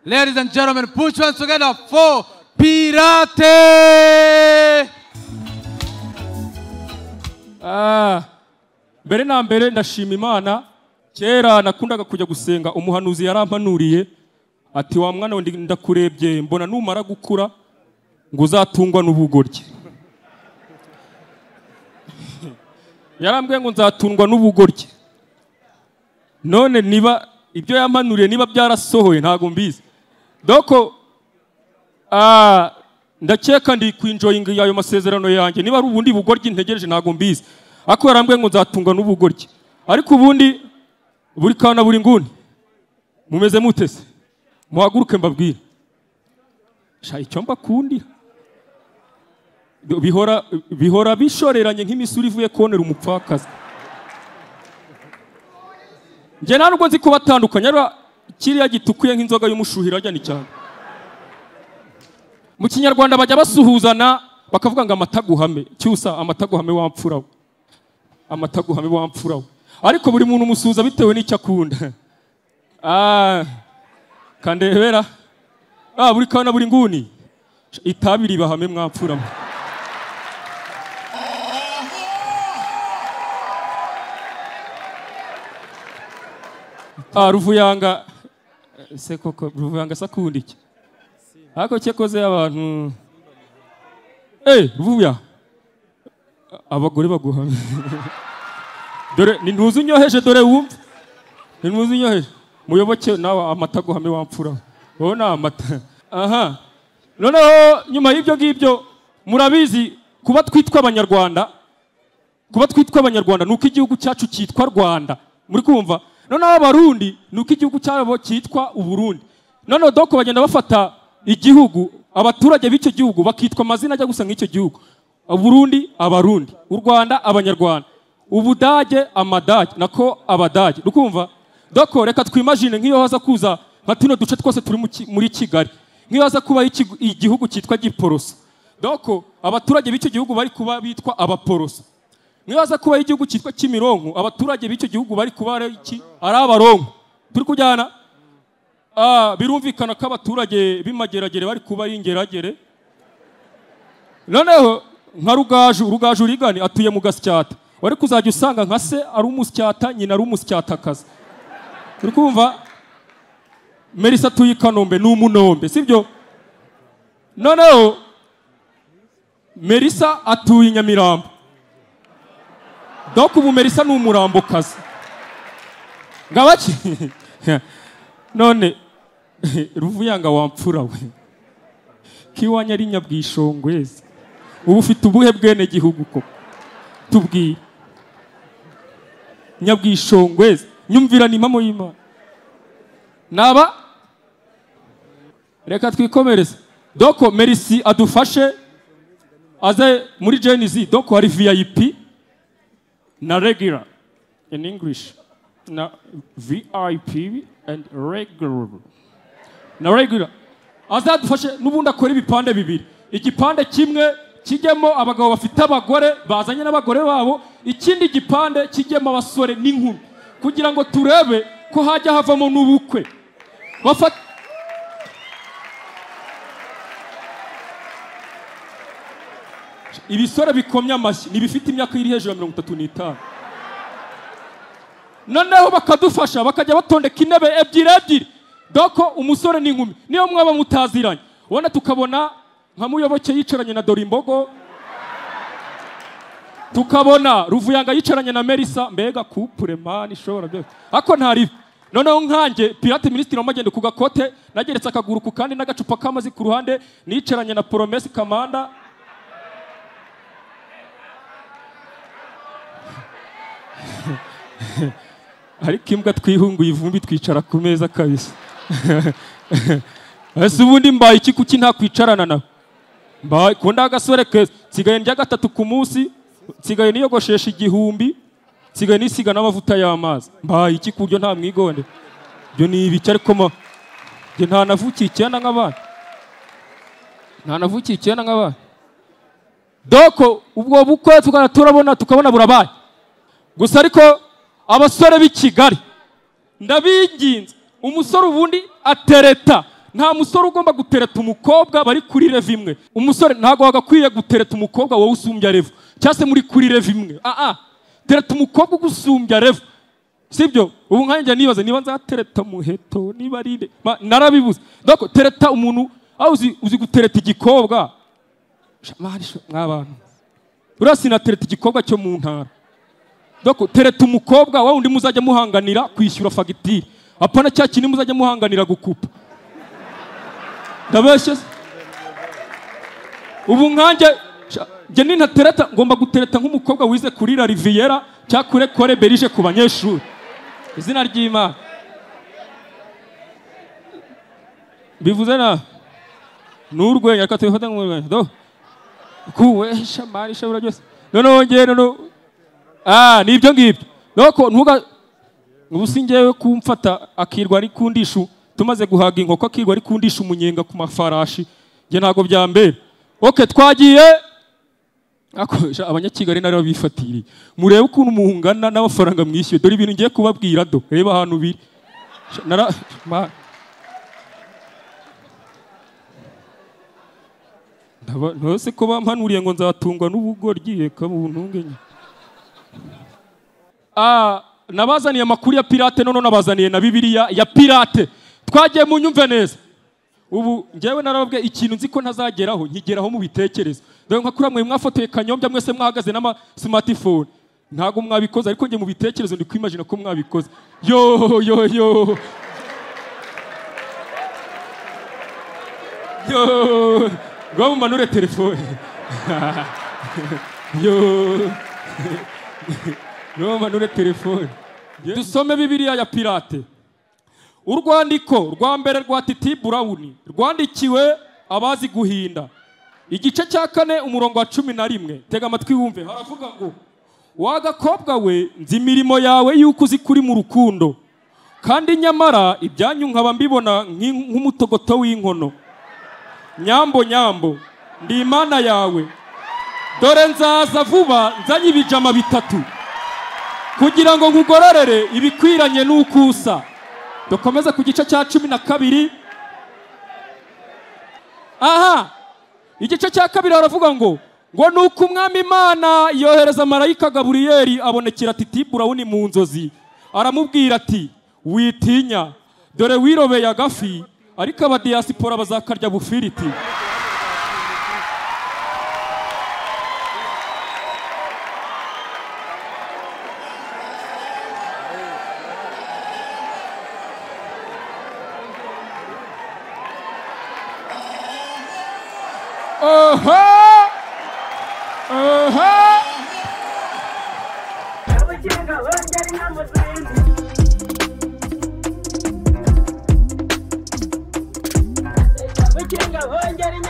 Ladies and gentlemen, put your hands together for Pirate! Ah, mbere na mbere ndashima imana kera nakundaga kujya gusenga umuhanuzi yarampanuriye ati wa mwana we ndi- ndakurebye mbona numara gukura ngo uzatungwa n'ubugoryi yarambwiye ngo nzatungwa n'ubugoryi none niba ibyo yampanuriye niba byarasohoye ntabwo mbizi doko Ah, ndakeka ndi kwinjoyinga ayo masezerano yanjye niba ari ubundi bugoryi ntegereje ntabwo mbizi ariko yarambwiye ngo nzatunga n'ubugoryi ariko ubundi buri kantu na buri nguni mumeze mutese muhaguruke mbabwire sha icyo mbakundira bihora bihora bishoreranye nk'imisuri ivuye konera umupfakazi njye nta nubwo nzi kubatandukanya ariko kiriya gitukuye nk'inzoga y'umushuhira ajyana cyane mu kinyarwanda bajya basuhuzana bakavuga ngo amataguhame cyusa amataguhame wamfura we amataguhame wamfura we ariko buri muntu umusuhuza bitewe n'icyo akunda Ah, kandebera Ah, buri kawa na buri nguni itabi ribahame mwamfura mwe Ah, ruvuyanga se koko ruvuyanga sakunda iki ariko cyakoze abantu eh vuya abagore baguhamye dore ni ntuzi unyoheje dore wumve ni ntuzi unyoheje muyoboke nawe amata aguhame wamfura wowe ni amata aha noneho nyuma y'ibyo ngibyo murabizi kuba twitwa abanyarwanda kuba twitwa abanyarwanda ni uko igihugu cyacu cyitwa rwanda muri kumva noneho abarundi ni uko igihugu cyabo cyitwa uburundi noneho doko bagenda bafata igihugu abaturage b'icyo gihugu bakitwa amazina ajya gusa nk'icyo gihugu uburundi abarundi u rwanda abanyarwanda ubudage amadage nako abadage rukumva doko reka twimajine nk'iyo haza kuza nka tuno duce twose turi mu Ki- muri kigali nk'iyo haza kuba igihugu cyitwa giporoso doko abaturage b'icyo gihugu bari kuba bitwa abaporoso niba haza kubaho igihugu cyitwa kimironko abaturage b'icyo gihugu bari kuba ari iki ari abaronko turi kujyana Ah, birumvikana ko abaturage b'imageragere bari kuba ari ingeragere noneho nka rugaju rugaju rigani atuye mu gasyata wari kuzajya usanga nka se ari umusyata nyina ari umusyatakazi turi kumva merisa atuye i kanombe ni umunombe sibyo noneho merisa atuye i nyamirambo Doku ubu Melissa ni umurambokazi. Ngabaki. None ruvuyanga wampfura we. Kiwanya ari nyabwishongwezi. Ubu ufite ubuhe bwene gihugu koko? Tubwire. Nyabwishongwezi. Nyumvira ni impamo y'Imana. Naba Reka twikomereze. Doko Merisi adufashe aze muri Gen Z. Doko hari VIP. na regular in English na VIP and regular na regular azadufashe n'ubundi akora ibipande bibiri igipande kimwe kijyemo abagabo bafite abagore bazanye n'abagore babo ikindi gipande kijyemo abasore n'inkumi kugira ngo turebe ko hajya havamo n'ubukwe bafata ibisore bikomye amashyi ni ibifite imyaka iri hejuru ya mirongo itatu n'itanu noneho bakadufasha bakajya batondeka intebe ebyiri ebyiri doko umusore n'inkumi niyo mwaba mutaziranye ubona tukabona nka muyoboke yicaranye na dorimbogo tukabona ruvuyanga yicaranye na merisa mbega kupure mani ishobora byose ariko ntaribi noneho nkanjye pirate minisitiri w'amagende ku gakote nageretse akaguru ku kandi n'agacupa k'amazi ku ruhande nicaranye na poromesi kamanda ariko imbwa twihunguye ivumbi twicara ku meza kabisa ese ubundi mbaye iki kuki nta kwicarana nawe mbaye kunda agasore keza nsigaye ndya gatatu ku munsi nsigaye niyogoshesha igihumbi nsigaye nisiga n'amavuta y'amazi mbaye iki ku buryo nta mwigonde ibyo ni ibiki ariko ma njye nta navukiye icyenda nk'abana nta navukiye icyenda nk'abana doko ubwo bukwe tukaba turabona tukabona burabaye gusa ariko abasore b'i kigali ndabinginze umusore ubundi atereta nta musore ugomba gutereta umukobwa bari kuri rev imwe umusore ntabwo wagakwiye gutereta umukobwa wowe usumbya rev cyangwa se muri kuri rev imwe aa tereta umukobwa ugusumbya rev sibyo ubu nkanjye nibaza niba nzatereta muheto niba ari nde Ma- narabibuze doko tereta umuntu aho uzi, uzi gutereta igikobwa Sha- mari sho- mwabantu uriya sinatereta igikobwa cyo mu ntara doko tereta umukobwa wa wundi muzajya muhanganira kwishyura fagitire apana cya kindi muzajya muhanganira gukupa ndabeshye se? ubu nkanjye sha- njye ninatereta ngomba gutereta nk'umukobwa wize kurira riviera cyangwa kure kore berije ku banyeshuri izina ry'imana bivuze na ni urwenya reka tubifate nk'urwenya do kuwesha mari shabura byose noneho ngewe noneho ah ni ibyo ngibyo nuko ntuga ubu si ngewe kumfata akirwa ari ku ndishu tumaze guhaga inkoko akirwa ari ku ndishu umunyenga ku mafarashi njye ntabwo byambera oke twagiye Ako, sha, abanyakigali nari babifatiriye murebe ukuntu muhungana n'amafaranga mwishyuye dore ibintu ngiye kubabwira do reba ahantu biri Sha, nara- ma- Ndaba- ntose ko bampanuriye ngo nzatungwa n'ubugoryi reka buntunge nyine Ah, nabazaniye amakuru ya pirate none nabazaniye na bibiliya ya pirate twagiye mu nyumve neza ubu njyewe narababwiye ikintu nzi ko ntazageraho nkigeraho mu bitekerezo dore nka kuriya mwe mwafotoye kanyombya mwese mwahagaze n'ama smartphone ntabwo mwabikoze ariko njye mu bitekerezo ndi kwimagina ko mwabikoze yo yo yo yo ngo mumanure telefone yo ntumanure telefone dusome bibiliya ya pirate urwandiko rwa mbere rwa titi burawuni rwandikiwe abazi guhinda igice cya kane umurongo wa cumi na rimwe tega amatwi wumve haravuga ngo wagakobwa we nzi imirimo yawe yuko uzi kuri mu rukundo kandi nyamara ibyanyu nkaba mbibona nk'in- nk'umutogoto w'inkono nyambo nyambo ndi imana yawe dore nzaza vuba nzanye ibijama bitatu kugira ngo nkugororere ibikwiranye n'uko usa dukomeze ku gice cya cumi na kabiri aha igice cya kabiri haravuga ngo ngo ni uko umwami imana yohereza marayika gaburiyeli abonekera titiburawuni mu nzozi aramubwira ati witinya dore wirobeye agafi ariko abadiyasipora bazakarya bufiriti oho oho Double check, I love that number three. Double check, I love that number